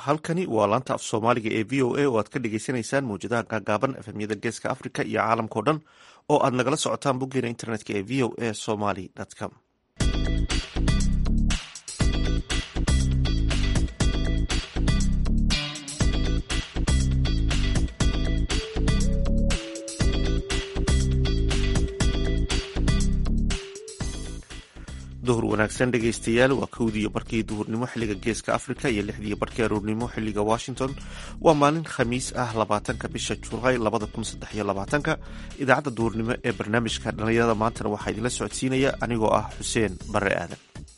halkani waa laanta af soomaaliga ee v o a oo aad ka dhagaysanaysaan mawjadaha gaagaaban efemyada geeska africa iyo caalamkao dhan oo aad nagala socotaan boggeena internetka ee v o a somaly com duhur wanaagsan dhegaystayaal waa kowdiiyo barkii duhurnimo xiliga geeska africa iyo lixdiiyo barkii aroornimo xiliga washington waa maalin khamiis ah labaatanka bisha julaay labada kun saddex iyo labaatanka idaacadda duhurnimo ee barnaamijka dhallinyarada maantana waxaa idinla socodsiinaya anigoo ah xuseen bare aadan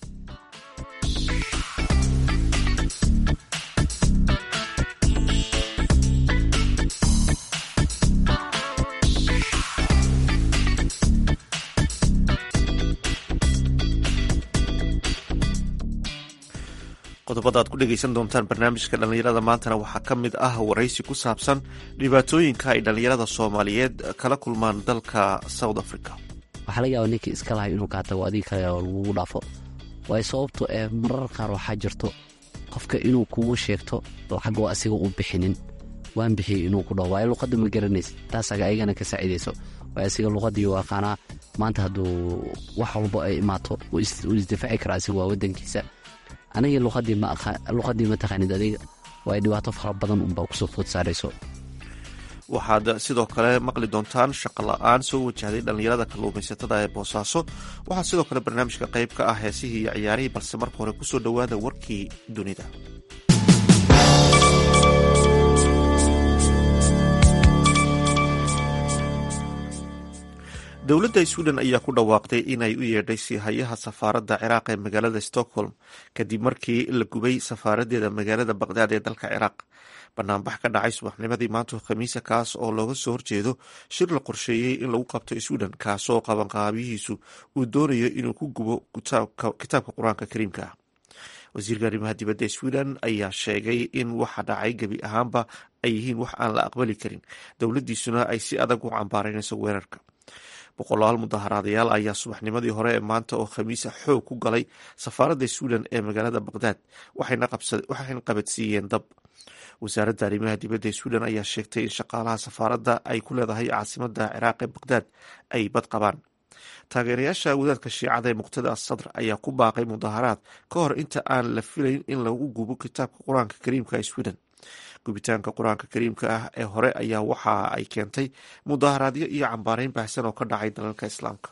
qodobada aad ku dhegaysan doontaan barnaamijka dhallinyarada maantana waxaa ka mid ah waraysi ku saabsan dhibaatooyinka ay dhallinyarada soomaaliyeed kala kulmaan dalka south africa waxaa laga yaaba ninkii iska lahay inuu kaa tago adiga kale oo lagugu dhaafo waayo sababto ee marar qaar waxaa jirto qofka inuu kugu sheegto lacag oo asiga u bixinin waan bixiyey inuu ku dhaho waayo luqadda ma garanaysa taasaga ayagana ka saacidayso waayo asiga luqadii u aqaanaa maanta hadduu wax walbo ay imaato uu isdifaaci kara asiga waa wadankiisa aniga luqadii ma taqaanid adiga waa dhibaato fara badan unbaa kusoo food saarayso waxaad sidoo kale maqli doontaan shaqo la-aan soo wajahday dhallinyarada kalluumaysatada ee boosaaso waxaa sidoo kale barnaamijka qayb ka ah heesihii iyo ciyaarihii balse marka hore kusoo dhowaada warkii dunida dowladda sweden ayaa ku dhawaaqday inay u yeedhay siihayaha safaaradda ciraaq ee magaalada stockholm kadib markii la gubay safaaradeeda magaalada baqdaad ee dalka ciraaq banaanbax ka dhacay subaxnimadii maanta khamiisa kaas oo looga soo horjeedo shir la qorsheeyey in lagu qabto sweden kaasoo qabanqaabiyihiisu uu doonayo inuu ku gubo kitaabka qur-aanka kariimka ah wasiirka arrimaha dibadda ee sweden ayaa sheegay in waxa dhacay gebi ahaanba ay yihiin wax aan la aqbali karin dowladdiisuna ay si adag u cambaaraynayso weerarka boqolaal mudaharaadayaal ayaa subaxnimadii hore ee maanta oo khamiisa xoog ku galay safaaradda sweden ee magaalada baqdaad waxayna qabadsiiyeen dab wasaaradda arrimaha dibadda ee sweden ayaa sheegtay in shaqaalaha safaaradda ay ku leedahay caasimada ciraaq ee baqdaad ay bad qabaan taageerayaasha wadaadka shiicada ee muqtada asadr ayaa ku baaqay mudaharaad ka hor inta aan la filayn in lagu gubo kitaabka qur-aanka kariimka ee sweden gubitaanka qur-aanka kariimka ah ee hore ayaa waxa ay keentay mudaharaadyo iyo cambaareyn baahsan oo ka dhacay dalalka islaamka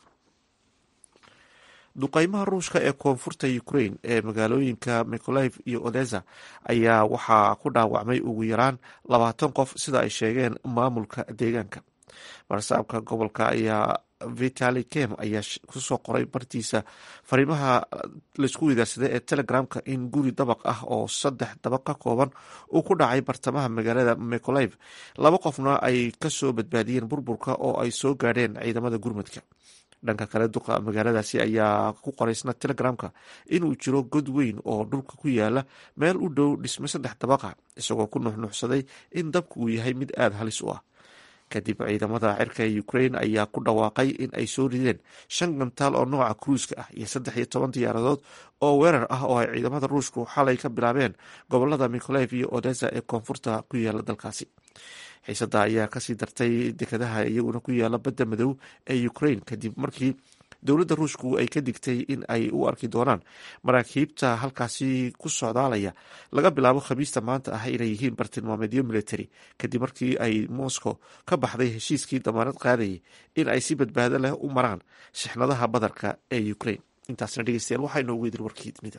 duqeymaha ruushka ee koonfurta ukraine ee magaalooyinka mikolaif iyo odesa ayaa waxaa ku dhaawacmay ugu yaraan labaatan qof sida ay sheegeen maamulka deegaanka barsaabka gobolka ayaa vitali kem ayaa kusoo qoray bartiisa fariimaha laisku weydaarsaday ee telegramka in guri dabaq ah oo saddex dabaq ka kooban uu ku dhacay bartamaha magaalada mikolaif laba qofna ay kasoo badbaadiyeen burburka oo ay soo gaadheen ciidamada gurmadka dhanka kale duqa magaaladaasi ayaa ku qoraysna telegramka inuu jiro god weyn oo dhulka ku yaala meel u dhow dhisme saddex dabaqa isagoo ku nuxnuxsaday in dabku uu yahay mid aada halis u ah kadib ciidamada cirka ee ukraine ayaa ku dhawaaqay in ay soo rideen shan gantaal oo nooca kruiska ah iyo saddex iyo toban diyaaradood oo weerar ah oo ay ciidamada ruushku xalay ka bilaabeen gobolada mikolaif iyo odesa ee koonfurta ku yaala dalkaasi xiisada ayaa kasii dartay dekadaha iyaguna ku yaala badda madow ee ukraine kadib markii dowladda ruushku ay ka digtay in ay u arki doonaan maraakiibta halkaasi ku socdaalaya laga bilaabo khamiista maanta ah inay yihiin bartilmaameedyo military kadib markii ay moscow ka baxday heshiiskii damaanad qaadayay in ay si badbaado leh u maraan shixnadaha badarka ee ukraine intaasna dhegeystayaal waxaa inoogu edir warkii dunida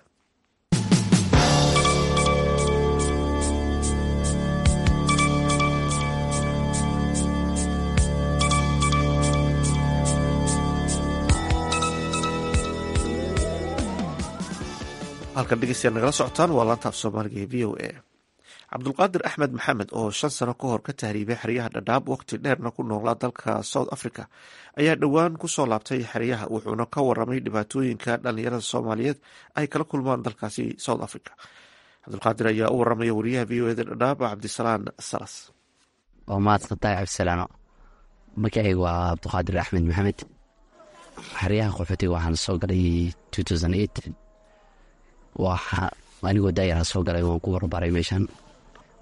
halkan dhegeystayaal nagala socotaan waa laanta af soomaaliga ee v o a cabdulqaadir axmed maxamed oo shan sano ka hor ka tahriibay xeryaha dhadhaab waqti dheerna ku noolaa dalka south africa ayaa dhowaan kusoo laabtay xeryaha wuxuuna ka waramay dhibaatooyinka dhalinyarada soomaaliyeed ay kala kulmaan dalkaasi south africa cabdulqaadir ayaa u waramaya wariyaha v o eda dhadhaab cabdisalaan salas waa mahadsantahay cabdisalaano magacayga waa cabdulqaadir axmed maxamed xeryaha qaxootiga waxaan soo galay waa anigoo daayarha soo galay waan ku warbaray meeshan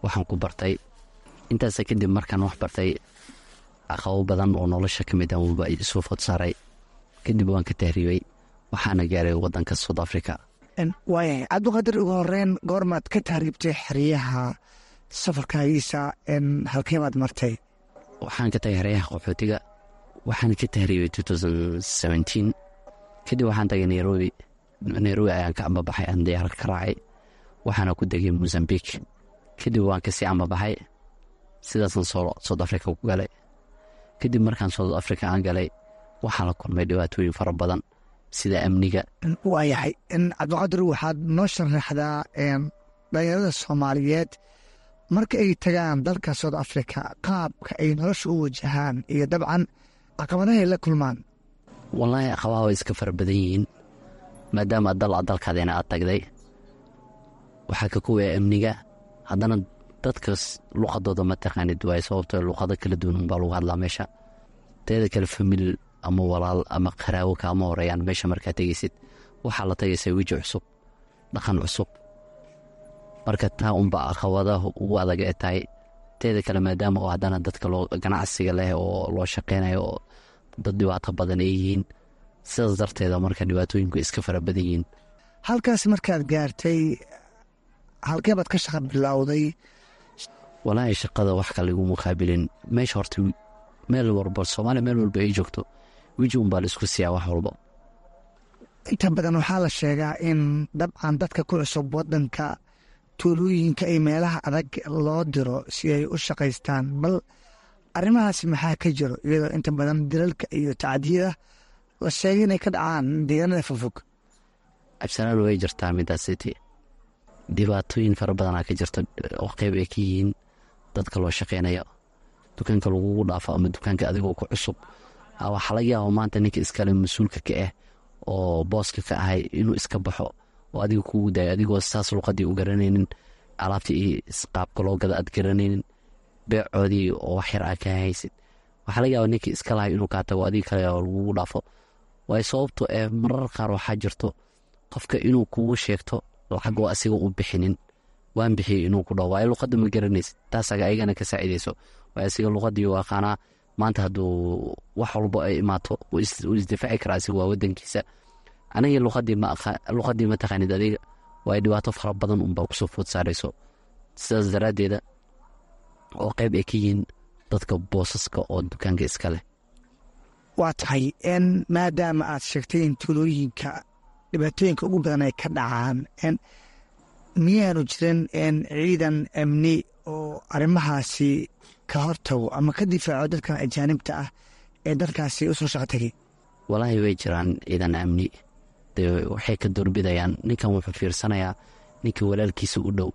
waxaan ku bartay intaasa kadib markaan wax bartay aqabo badan oo nolosha ka mid ahuba isoo food saaray kadib waan ka tahriibay waxaana gaaray wadanka south africa waayahay cabdiqaadir ugu horeyn goormaad ka tahriibtay xeryaha safarkaagiisa halkeemaad martay waxaan ka tagay xeryaha qaxootiga waxaan ka tahriibay kadib waxaan tagay nairobi nairobi ayaan ka ambabaxay aan diyaarad ka raacay waxaana ku degay mozambiq kadib waan kasii ambabaxay sidaasaan south africa ku galay kadib markaan south africa aan galay waxaan la kulmay dhibaatooyin fara badan sida amniga waayahay cabdiqaadir waxaad noo sharaxdaa dhalinyarada soomaaliyeed marka ay tagaan dalka south africa qaabka ay nolosha u wajahaan iyo dabcan caqabadahay la kulmaan wallaahi aqabaha way iska fara badan yihiin maadaama dal a dalkaadeena aad tagday waxaa ka kuwaya amniga haddana dadkas luqadooda ma taqaanid waaye sababtoo luqado kala duwan unbaa lagu hadlaa meesha teeda kale famil ama walaal ama qaraawo kaama horeeyaan meesha markaa tegaysid waxaa la tagaysaa weji cusub dhaqan cusub marka taa unbaa aqabadaha ugu adag ee tahay teeda kale maadaama oo haddana dadka loo ganacsiga leh oo loo shaqeynayo oo dad dhibaato badan ay yihiin sidaas darteeda marka dhibaatooyinku iska fara badan yihiin halkaas markaad gaartay halkee baad ka shaqa bilowday walaahi shaqada wax kale igu muqaabilin meesha horta meel walba soomaaliya meel walba ay joogto weji unbaa la isku siiyaa wax walba inta badan waxaa la sheegaa in dabcan dadka ku cusub wadanka tuulooyinka iyo meelaha adag loo diro si ay u shaqaystaan bal arrimahaasi maxaa ka jiro iyadoo inta badan dilalka iyo tacdiyada la sheegay inay ka dhacaan deegaanada fogfog cabsanaal way jirtaa midaasiti dhibaatooyin fara badanaa ka jirta oo qeyb ay ka yihiin dadka loo shaqeynayo dukaanka lagugu dhaafo ama dukaanka adigoo ku cusub waxaa laga yaaba maanta ninka iskale mas-uulka ka ah oo booska ka ahay inuu iska baxo oo adiga kugu daayo adigoo saas luqadii u garanaynin alaabtii iyo qaabka loo gada aad garanaynin beecoodii oo wax yar aa ka haysid waxaa laga yaaba ninka iska lahay inuu kaa tago adiga kale lagugu dhaafo waayo sababto ee marar qaar waxaa jirto qofka inuu kugu sheegto lacag oo asiga u bixinin waan bixiyey inuu ku dhaho waayo luqadda ma garanaysid taasaga ayagana ka saacidayso waayo asiga luqadii u aqaanaa maanta hadduu wax walbo ay imaato uu isdifaaci karaa asiga waa wadankiisa aniga luqadii ma taqaanid adiga waayo dhibaato fara badan unbaa kusoo food saarayso sidaas daraaddeeda oo qeyb ay ka yihiin dadka boosaska oo dukaanka iska leh waa tahay n maadaama aad sheegtay in tuulooyinka dhibaatooyinka ugu badan ay ka dhacaan miyaanu jirin ciidan amni oo arrimahaasi ka hortago ama ka difaaco dadkan ajaanibta ah ee dalkaasi usoo shaqo tegay walaahi way jiraan ciidan amni dee waxay ka doorbidayaan ninkan wuxuu fiirsanayaa ninka walaalkiisa u dhow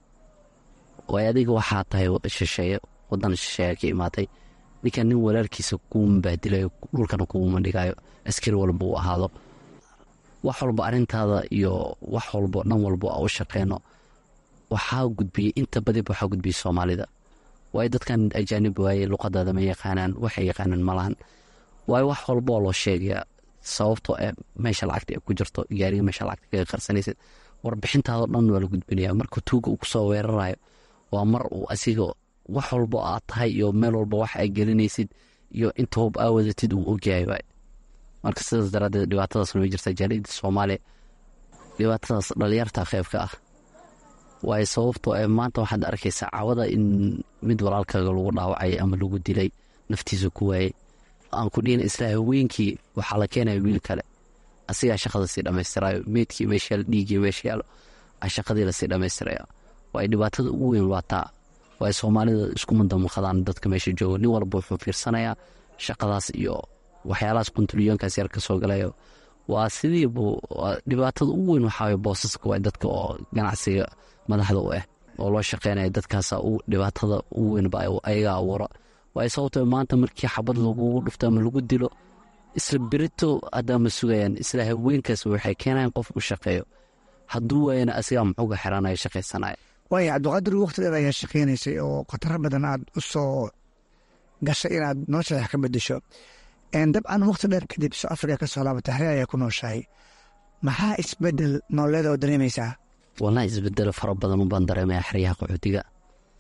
waayo adiga waxaa tahay shisheeye wadan shisheeya ka imaatay ninkan nin walaalkiisa kuuma baadilayo dhulkana kuuma dhigayo askari walba uu ahaado wax walba arrintaada iyo wax walbo dhan walbo a u shaqeyno waxaa gudbiyey inta badib waxaa gudbiyey soomaalida waayo dadkan ajaanib waaye luqadaada ma yaqaanaan waxay yaqaanaan malahan waayo wax walboo loo sheegaya sababtoo e meesha lacagta ay ku jirto gaariga meesha lacagta kaga qarsanaysid warbixintaado dhan waa la gudbinaya marka tuuga uu kusoo weerarayo waa mar uu asiga wax walbo aad tahay iyo meel walba wax ay gelinaysid iyo inta hub aa wadatid uu ogyahay waay marka sidaas daraadeed dhibaatadaasna way jirtaa jaaliyadda soomaaliya dhibaatadaas dhalinyarta qeybka ah waayo sababtoo ee maanta waxaad arkaysaa cawada in mid walaalkaaga lagu dhaawacay ama lagu dilay naftiisa ku waayey aan ku dhihin isla haweenkii waxaa la keenaya wiil kale asigaa shaqada sii dhammaystirayo meydkii meeshayaal dhiiggii meesha yaalo a shaqadii lasii dhammaystiraya waayo dhibaatada ugu weyn waa taa waayo soomaalida iskuma damuqadaan dadka meesha jooga nin walba wuxuu fiirsanayaa shaqadaas iyo waxyaalahaas kuntuliyoonkaas yar ka soo galayo waa sidiibu dhibaatada ugu weyn waxaa boosaska waa dadka oo ganacsiga madaxda u ah oo loo shaqeynaya dadkaasa dhibaatada ugu weynba ayaga abuura waayo sababto maanta markii xabad lagugu dhufto ama lagu dilo isla berito haddaama sugayaan isla haweenkaas waxay keenayan qof u shaqeeyo hadduu waayana asigaa muxuuga xiranayo shaqaysanaya waaya cabdiqaadir waqti dheer ayaa shaqeynaysay oo khataro badan aad u soo gashay inaad nolosha wax ka bedesho dabcan waqti dheer kadib soo africa ka soo laabata hare ayaa ku nooshahay maxaa isbedel nololeeda oo dareemaysaa wallahi isbedelo fara badan ubaan dareemaya xeryaha qaxootiga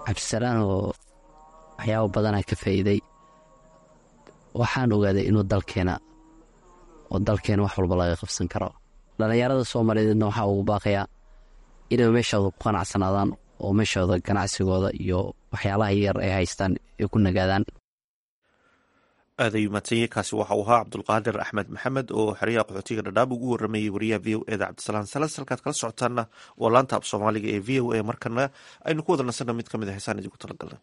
cabdisalaan oo waxyaabo badanaa ka faa'iiday waxaan ogaaday inuu dalkeena oo dalkeena wax walba laga qabsan karo dhallinyarada soomaaliyeedna waxaa ugu baaqayaa inay meeshooda ku qanacsanaadaan oo meeshooda ganacsigooda iyo waxyaalaha yar ay haystaan ay ku nagaadaan aaday madsanye kaasi waxa uu ahaa cabdulqaadir axmed maxamed oo xeryaha qaxootiga dhadhaab ugu waramayey wariyaha v o eda cabdisalaan salas halkaad kala socotaanna waa laanta ab soomaaliga ee v o a markana aynu ku wada nasanna mid ka mid a heesaan idinku talagalna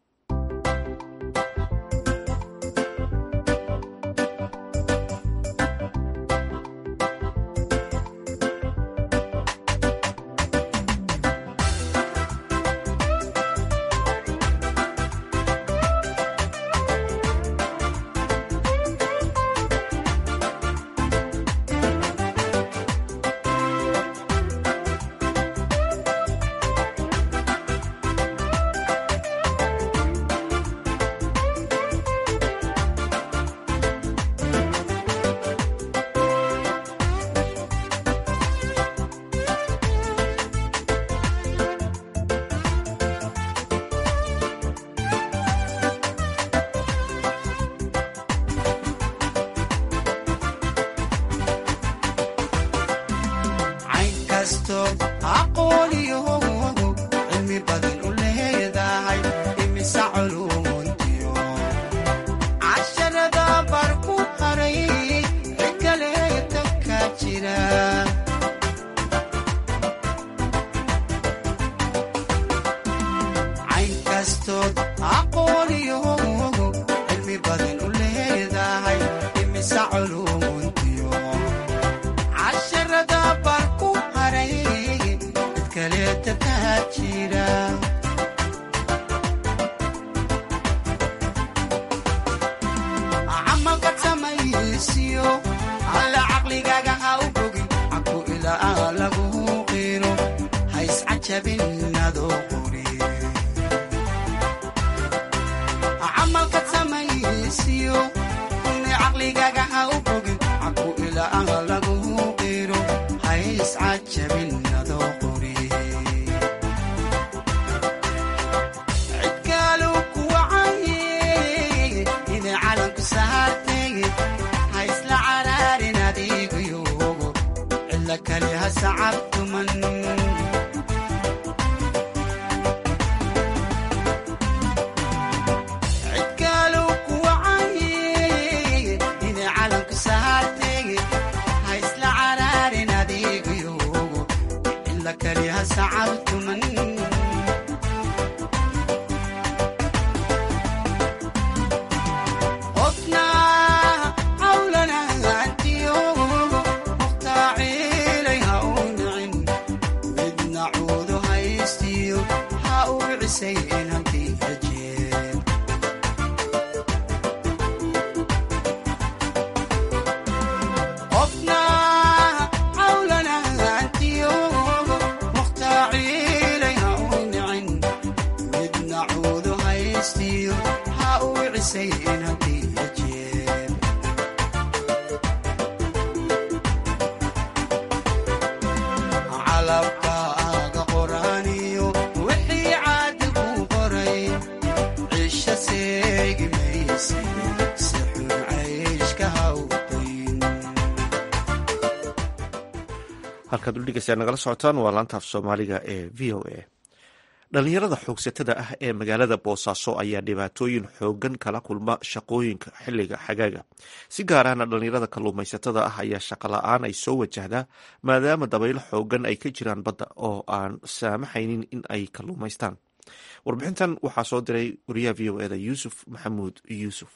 halkaad udhegeysaa nagala socotaan waa laanta af soomaaliga ee v o a dhalinyarada xoogsatada ah ee magaalada boosaaso ayaa dhibaatooyin xoogan kala kulma shaqooyinka xiliga xagaaga si gaarahna dhalinyarada kalluumaysatada ah ayaa shaqo la-aan ay soo wajahdaa maadaama dabaylo xoogan ay ka jiraan badda oo aan saamaxaynin in ay kalluumaystaan warbixintan waxaa soo diray wariyaha v o eda yuusuf maxamuud yuusuf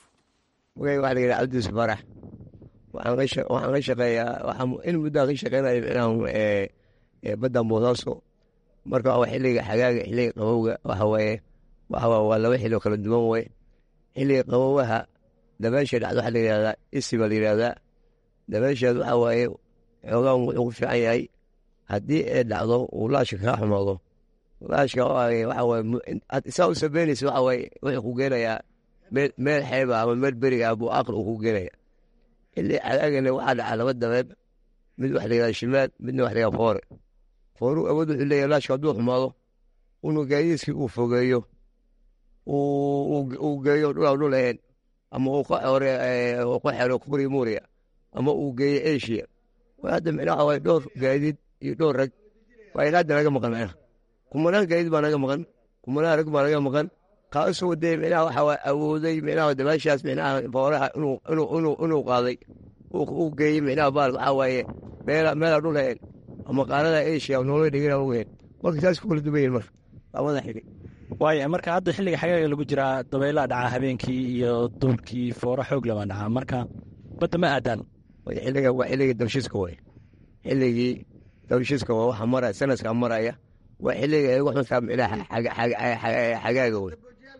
cabdis barax waxaan ka shaqeeyaa in muddaa ka shaqeynaya inaan badda boosaaso marka waa xiliga xagaaga xiliga qabowga waxawaaye waa laba xiloo kala duwan wey xiliga qabowaha dabeesha dhacdo waxaa layihahdaa isi baa layihahdaa dabeesheed waxaa waaye xoogaan wuxuu ku fiican yahay haddii ay dhacdo uu laashka kaa xumaado laashka saa u sabeynaysa waxa waaye wuxuu ku geenayaa meel xeeba ama meel beriga ah buu aqli uu ku geenaya xili xagaagana waxaa dhaca laba dabeeb mid waxa layihahda shimaal midna waxa layihahda foore fooruu awood wuxuu leeyahay laashka hadduu xumaado unu gaadiiskii uu fogeeyo uu geeyo dhul dhul ahayn ama uu ka hore uu ka xero kuri muuriya ama uu geeyo asia hadda micnaha waay dhowr gaadiid iyo dhowr rag waa ilaa hadda naga maqan micnaha kumanaan gaadiid baa naga maqan kumanaan rag baa naga maqan kaasoo dee micnaha waxa waa awooday micnaha dabaashaas micnaha fooraha inuu inuu inuu inuu qaaday uu geeyey micnaha baal waxaa waaye meela meela dhul ahayn ama qaarada asia nolol dhigana ogeyn marka saas ku kala duwan yihin marka labada xili waaya marka hadda xilliga xagaaga lagu jiraa dabeylaa dhacaa habeenkii iyo duurkii foora xoog labaa dhacaa marka badda ma aadaan xilliga waa xilligii dabshiska way xilligii dabshiska waa waxa maraya sanadka maraya waa xilliga ay waxuntaa micnaha xagaaga wey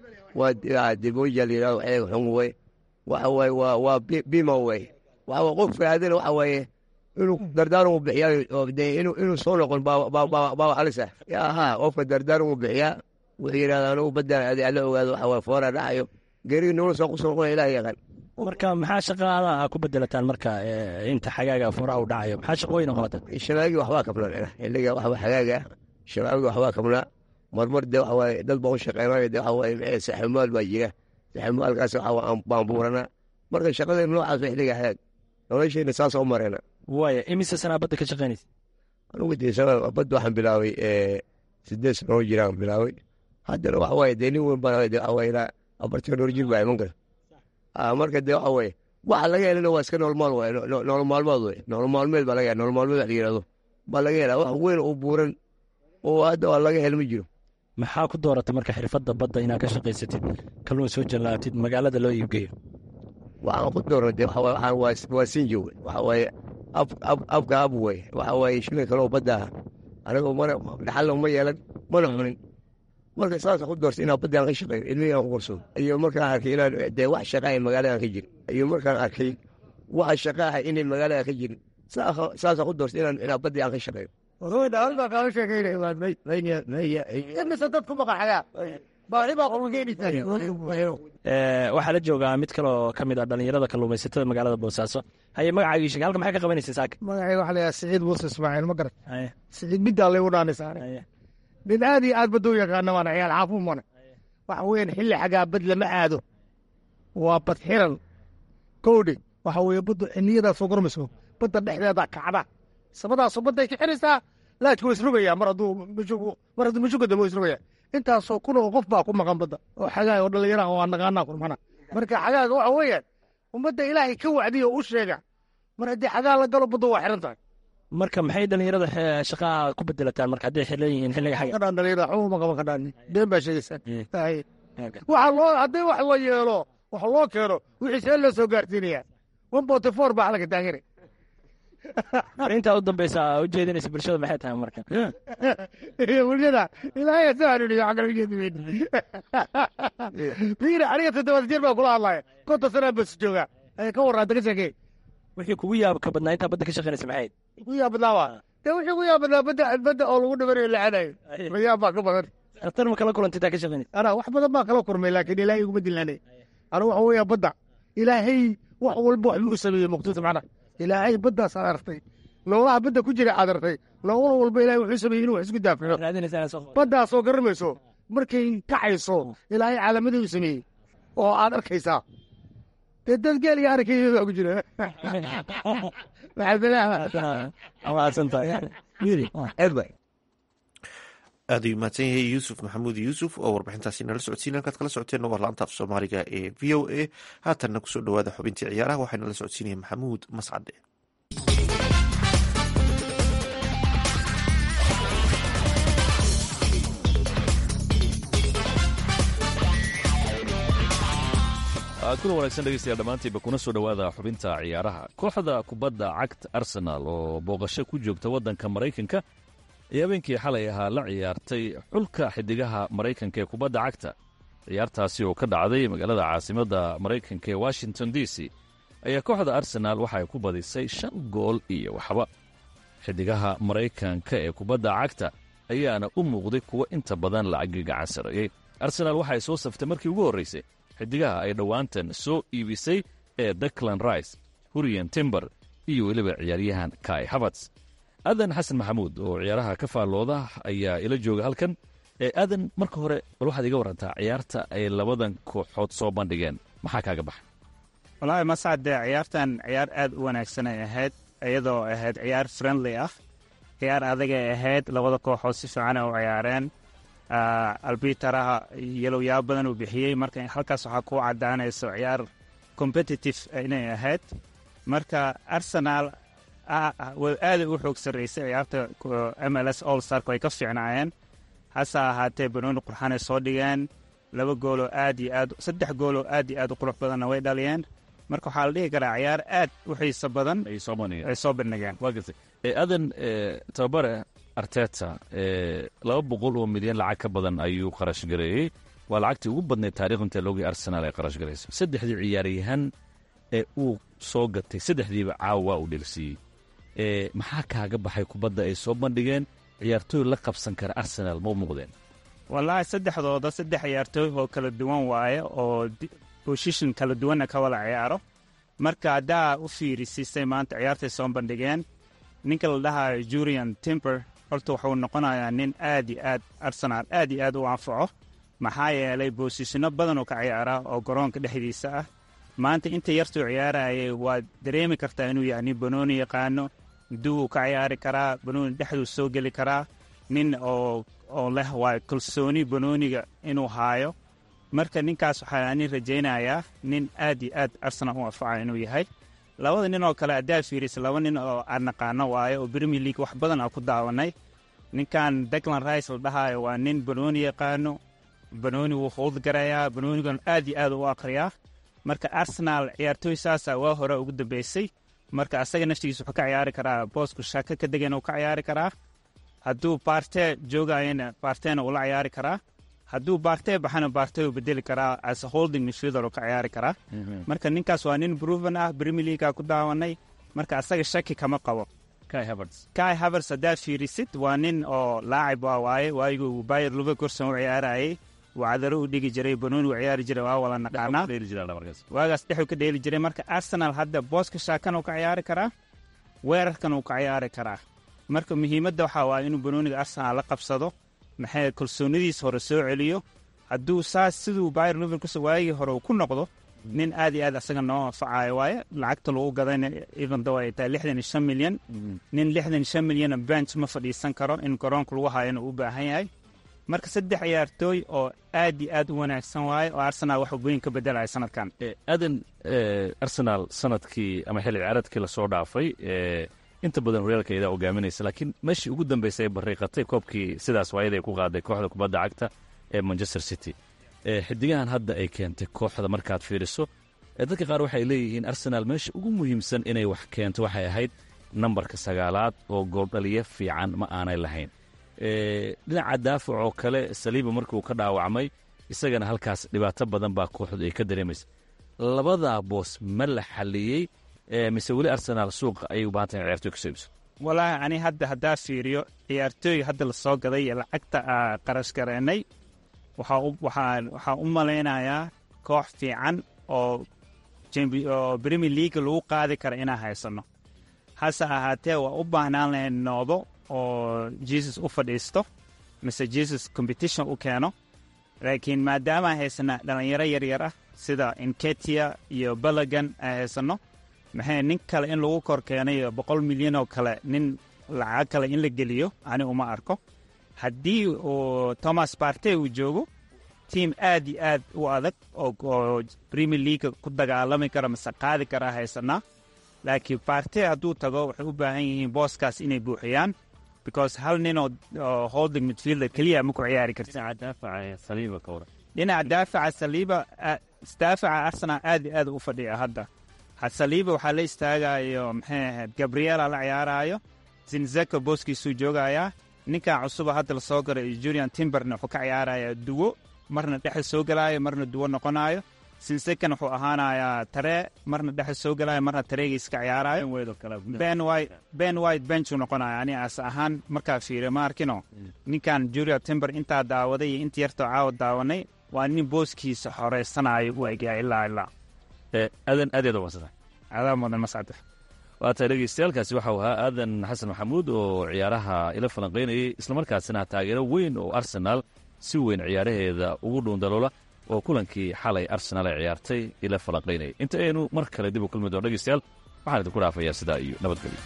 waa dibooja la yidhahdo xilliga xun wey waxa waaye waa waa bima wey waxa waa qofka aadana waxa waaye inuu dardaaran uu bixiyaa inuu inuu soo noqon baa halis ah yaa haa qofka dardaaran uu bixiyaa wuxuu yidhahdaa anugu baddaan adi alla ogaado waxa waaye foora dhacayo geerigi nolol soo kusoo noqona ilaah yaqaan marka maxaa shaqaada ku bedelataan marka inta xagaaga furaha u dhacayo maxaa shaqooyin qabata shabaagii waxbaa kabnaa xilliga waxba xagaaga shabaagii waxbaa kabnaa marmar de waxa waaye dad baa u shaqeynayo de waxa waaye maxay saximaal baa jira saximaalkaas waxa waa baan buuranaa marka shaqadeen noocaas waa xilliga xagaag noloshayna saasoo u mareena waaya imise sanaa badda ka shaqeynaysa anugu dee sabab badda waxaan bilaabay sideed sanoo jiraan bilaabay haddana waxa waaye dee nin weyn baan de waxa waaye ilaa afartan dhowr jir baa iman kara marka dee waxa waaye waxa laga helana waa iska noolmaal waay nool maalmood wey nool maalmeed baa laga hela nool maalmeed wax la yihahdo baa laga helaa wax weyn oo buuran oo hadda waa laga hel ma jiro maxaa ku dooratay marka xirfadda badda inaad ka shaqaysatid kalluun soo jallaatid magaalada loo iibgeeyo waxaan ku doorna dee waxa waaye waxaan waa sinjo wey waxa waaye ab ab abka ab wey waxa waaye shilin kaloo badda ah anigoo mana dhaxalna ma yeelan mana cunin marka saasa ku doortay inaan baddaan ka shaqeeyo ilmihiiaan ku korsado iyo markaan arkay inaan dee wax shaqaaha magaaladan ka jirin iyo markaan arkay waxa shaqaaha inay magaaladan ka jirin saasa ku doortay inaan inaan baddii aan ka shaqeeyo baa kaaga sheekeynamise dadku maqaxayaa baahi baa waxaa la joogaa mid kaloo ka mid ah dhallinyarada kalluumaysatada magaalada boosaaso haye magacaagii sheeg halka maxay ka qabanaysa saaka magacayga waxa layaha siciid muuse ismaaciil ma garat siciid middaa laygu dhaanisaare nin aad iyo aad badda u yaqaana waana ciyaal xaafuun mana waxa weeyaan xilli xagaa bad lama aado waa bad xiran kowdhi waxa weeye baddu xiliyadaasoo gormayso badda dhexdeeda kacda sabadaasoo badday ka xiraysaa laajku waa isrogayaa mar hadduu mar hadduu mashuga dambe waa isrogayaa intaasoo kun oo qof baa ku maqan badda oo xagaaga oo dhallinyaraha waa naqaanaa kurmana marka xagaaga waxa weeyaan ummadda ilaahay ka wacdiya oo u sheega mar haddii xagaa la galo baddu waa xiran tahay marka maxay dhallinyarada shaqaha ku bedelataan marka hadday xiran yihiin xilliga xaga kadhaan dhallinyarada xuma ma qaban kadhaan been baa sheegaysaa waxa loo haddii wax la yeelo wax loo keeno wixii see loo soo gaarsiinaya one forty four baa xalka taagani intaa u dambeysa u jeedinaysa bulshada maxay tahay marka bulshada ilaahay soo hanuuniyo xagga ujeediweyn fiiri aniga toddobaad jeer baa kula hadlaya konton sanaa bas joogaa ka warraanta ka sheekey wixii kugu yaabka badnaa intaa badda ka shaqeynaysa maxay ku yaabadnaa waa dee wixii ku yaabadnaa badda badda oo lagu dhibanayo lacanayo mayaab baa ka badan dhakhtar ma kala kulantay intaa ka shaqeynaysa anaa wax badan baa kala kurmay laakiin ilaahay iguma dilaanay anigu waxa weeyaa badda ilaahay wax walba wax buu sameeyey muqtisa macnaha ilaahay baddaas aad artay noolaha badda ku jira aad artay nool walba ilahay wuxuu sameeyey inuu wax isku daafaco baddaasoo garamayso markay kacayso ilaahay calaamaday u sameeyey oo aad arkaysaa dee dad geel iyo arkay baa ku jira aad ayuu mahadsan yahay yuusuf maxamuud yuusuf oo warbixintaasi nala socodsiin halkaad kala socoteenna waa laanta af soomaaliga ee v o a haatanna kusoo dhowaada xubintii ciyaaraha waxaa nala socodsiinaya maxamuud mascade kuna wanaagsan dhegeystayaal dhammaantiinba kuna soo dhowaada xubinta ciyaaraha kooxda kubadda cagta arsenaal oo booqasho ku joogta waddanka maraykanka ee habeenkii xalay ahaa la ciyaartay xulka xidigaha maraykanka ee kubadda cagta ciyaartaasi oo ka dhacday magaalada caasimadda maraykanka ee washington d c ayaa kooxda arsenaal waxa ay ku badisay shan gool iyo waxba xidigaha maraykanka ee kubadda cagta ayaana u muuqday kuwo inta badan lacagi gacan sareeyey arsenaal waxa ay soo saftay markii ugu horraysay xidigaha ay dhowaantan soo iibisay ee daklan rice huriyan timber iyo weliba ciyaaryahan kai haverts aadan xasan maxamuud oo ciyaaraha ka faallooda ayaa ila jooga halkan aadan marka hore bal waxaad iga warantaa ciyaarta ay labadan kooxood soo bandhigeen maxaa kaaga baxay wallaahi mascade ciyaartan ciyaar aad u wanaagsan ay ahayd iyadoo ahayd ciyaar friendly ah ciyaar adagay ahayd labada kooxood si fiican ay u ciyaareen albitaraha yalowyaab badan uu bixiyey marka halkaas waxaa ku cadaanayso ciyaar competitive inay ahayd marka arsenal aaday u xoog sarreysay ciyaarta m l s all stark ay ka fiicnaayeen hase ahaatee banooni qurxanay soo dhigeen laba gooloo aad iyo aad saddex gooloo aad iyo aad u qurux badanna way dhaliyeen marka waxaa la dhihi karaa ciyaar aad u xiiso badan ay soo bandhigeen waa gartay aadan tababare arteta laba boqol oo milyan lacag ka badan ayuu kharash gareeyey waa lacagtii ugu badnayd taarikh inta loogii arsenaal ay kharash garayso saddexdii ciyaaryahan ee uu soo gatay saddexdiiba caawa waa uu dhelsiiyey maxaa kaaga baxay kubadda ay soo bandhigeen ciyaartooy la qabsan kara arsenaal ma u muuqdeen wallaahi saddexdooda saddex ciyaartooy oo kala duwan waaye oo boshishin kala duwanna ka wada ciyaaro marka haddaa u fiirisisay maanta ciyaartay soo bandhigeen ninka la dhahayo jurian timber horta wuxuu noqonayaa nin aad iyo aad arsenaal aad iyo aad u anfaco maxaa yeelay boosishino badan oo ka ciyaara oo garoonka dhexdiisa ah maanta inta yartuu ciyaarayay waad dareemi kartaa inuu yahay nin banooni yaqaano duwuu ka ciyaari karaa banooni dhexduu soo geli karaa nin oo oo leh waa kalsooni banooniga inuu haayo marka ninkaas waxaa nin rajaynayaa nin aad iyo aad arsenal u anfaca inuu yahay labada nin oo kale haddaa fiirisa laba nin oo aan naqaano waayo oo premier league wax badan aan ku daawanay ninkan declan rice la dhahaayo waa nin banooni yaqaano banooni wuu howdgarayaa banoonigan aad iyo aad u akhriyaa marka arsenal ciyaartooy saasa waa hore ugu dambeysay marka asaga naftigiisa wuxuu ka ciyaari karaa boosku shaka ka degan uu ka ciyaari karaa hadduu baarte joogayana baartena ula ciyaari karaa hadduu baartee baxana baartee uu bedeli karaa as holding midfielder uu ka ciyaari karaa marka ninkaas waa nin proven ah premier leaguea ku daawanay marka asaga shaki kama qabo kai havers haddaa fiirisid waa nin oo laacib waa waaye waayigu bayer luverkusen u ciyaarayay wacdaro u dhigi jiray banooni u ciyaari jiray waa wala naqaanaa waagaas dhexuu ka dheeli jiray marka arsenal hadda booska shaakan uu ka ciyaari karaa weerarkan uu ka ciyaari karaa marka muhiimadda waxaa waaye inuu banooniga arsenal la qabsado maxay kalsoonidiis hore soo celiyo hadduu saas siduu bayer liverkusen waagii hore uu ku noqdo nin aad iyo aad asaga noo anfacayo waaye lacagta lagu gadayna evendow ay tahay lixdan iyo shan milyan nin lixdan iyo shan milyana bench ma fadhiisan karo in garoonka lagu hayana uu u baahan yahay marka saddex ciyaartooy oo aad iyo aad u wanaagsan waaye oo arsenal wax weyn ka bedelaya sanadkan aadan arsenal sanadkii ama xilli ciyaareedkii lasoo dhaafay inta badan horyaalka idaa hogaaminaysa laakiin meeshii ugu dambeysay ay bariiqatay koobkii sidaas waayada ay ku qaaday kooxda kubadda cagta ee manchester city xidigahan hadda ay keentay kooxda markaad fiiriso dadka qaar waxay leeyihiin arsenal meesha ugu muhiimsan inay wax keento waxay ahayd nambarka sagaalaad oo gooldhaliya fiican ma aanay lahayn dhinaca daafac oo kale saliiba markuu ka dhaawacmay isagana halkaas dhibaato badan baa kooxdu ay ka dareemaysa labadaa boos ma la xaliyey mise weli arsenaal suuqa ayay u baahan tahay ciyaartoy kasoo iibso walaahi ani hadda haddaa fiiriyo ciyaartooy hadda la soo gaday iyo lacagta aa qarash gareennay waxaa u malaynayaa koox fiican oo oo premier league lagu qaadi kara inaan haysanno hase ahaatee waa u baahnaan lahayn noodo oo jesus u fadhiisto mise jesus competition u keeno laakiin maadaama aan haysanna dhallinyaro yaryar ah sida inketia iyo balagan aan haysanno maxay nin kale in lagu kor keenayo boqol milyan oo kale nin lacag kale in la geliyo ani uma arko haddii uu thomas barte uu joogo tiim aad iyo aad u adag oo premier leaga ku dagaalami kara mise qaadi karaa haysanaa laakiin barte hadduu tago waxay u baahan yihiin booskaas inay buuxiyaan because hal nin oo holding midfielder keliya ma ku ciyaari karti dhinaca daafaca saliiba daafaca arsenal aad iyo aad u fadhiya hadda saliiba waxaa la istaagayo maxay ahayd gabriela la ciyaaraayo zinzeko booskiisuu joogayaa ninkan cusuba hadda la soo garay julian timberna wuxuu ka ciyaarayaa duwo marna dhexe soo gelaayo marna duwo noqonaayo sinsekan wuxuu ahaanayaa taree marna dhexe soo gelaayo marna tareegiis ka ciyaaraayo ben white benchuu noqonaya ani as ahaan markaa fiiriyo ma arkino ninkan julian timber intaa daawaday iyo inta yartoo caawa daawanay waa nin booskiisa xoreysanayo u egyaa ilaa ilaa aadan aad yaad umadsanta adaa mudan mascade waa tahay dhegeystayaalkaasi waxau ahaa aadan xasan maxamuud oo ciyaaraha ila falanqaynayay islamarkaasina taageero weyn oo arsenaal si weyn ciyaaraheeda ugu dhuundaloola oo kulankii xalay arsenaal ay ciyaartay ila falanqaynayay inta aynu mar kale dib u kulmi doon dhegeystayaal waxaan idinku dhaafayaa sidaa iyo nabadgelyo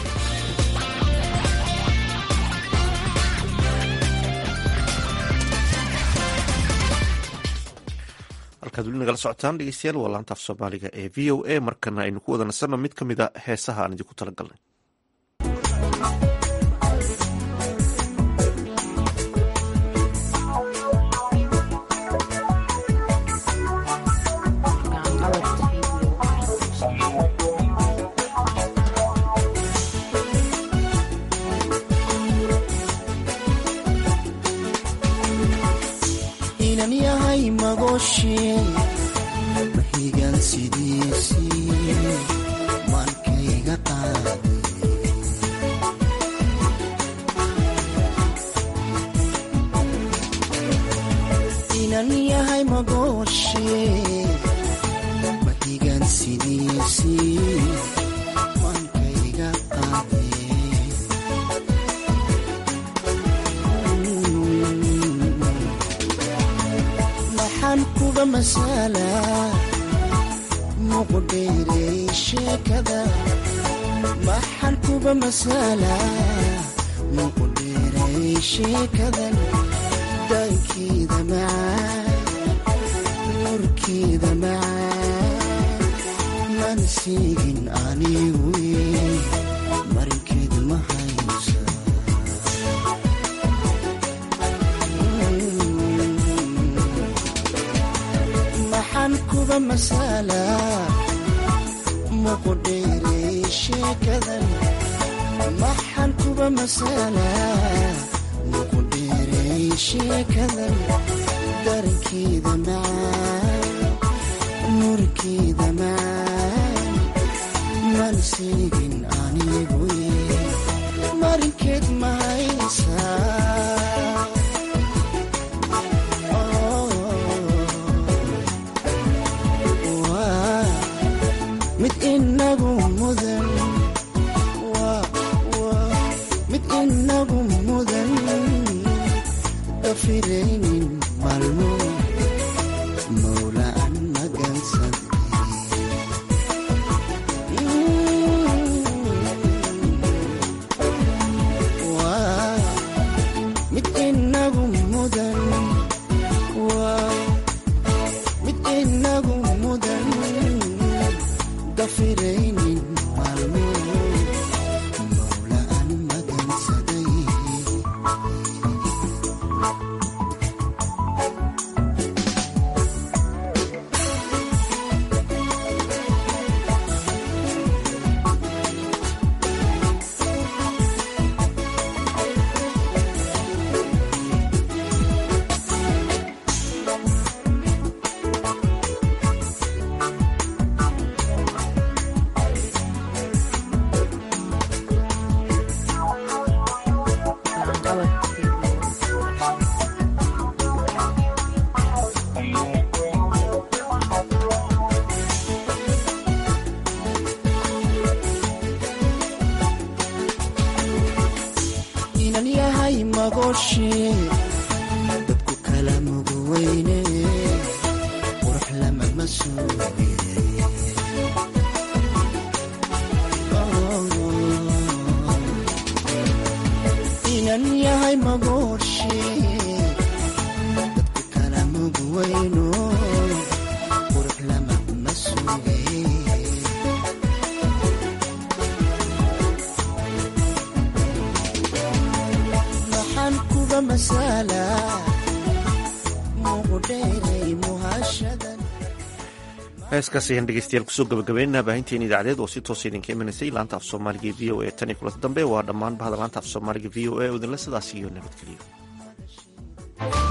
halkaad weli nagala socotaan dhegeystayaal waa laanta af soomaaliga ee v o a markana aynu ku wada nasanno mid ka mid a heesaha aan idinku tala galnay inan yahay magooshe mahigan sidiisii maalkayga qaaday inan yahay magooshe mahigan sidiisii maalkayga qaaday maxaan kuga masalaa muqdheerey sheekada maxaan kuga masalaa muqdheerey sheekadan daankeeda macaan nurkeeda macaan man siigin anigu marinkeed ma haysa maxaan kuga masalaa muqdheerey sheekadan maxaan kuga masalaa muqdheerey sheekadan darankeeda macaan nurkeeda macaan man siigin anigu marinkeed ma haysaa waa mid inagu mudan waa waa mid inagu mudan dafiraynin maalmo mawla aan magansan waa mid inagu mudan waa mid inagu mudan dafiraynin maalmo mawla aan magansaday inan yahay magooshe dadku kala mugweyne qurux lamama suuge inan yahay magooshe dadku kala mugweyno qurux lamama suuge maxaan kuga masalaa muqdheeray muhashadan heeskaas ayaan dhegeystayaal kusoo gabagabeynaa baahinteen idaacadeed oo si toosa idinka imanaysay laanta af soomaaliga e v o a tan iyo kulanta dambe waa dhammaan bahda laanta af soomaaliga v o a oo idinle sidaas iyo nabadgeliyo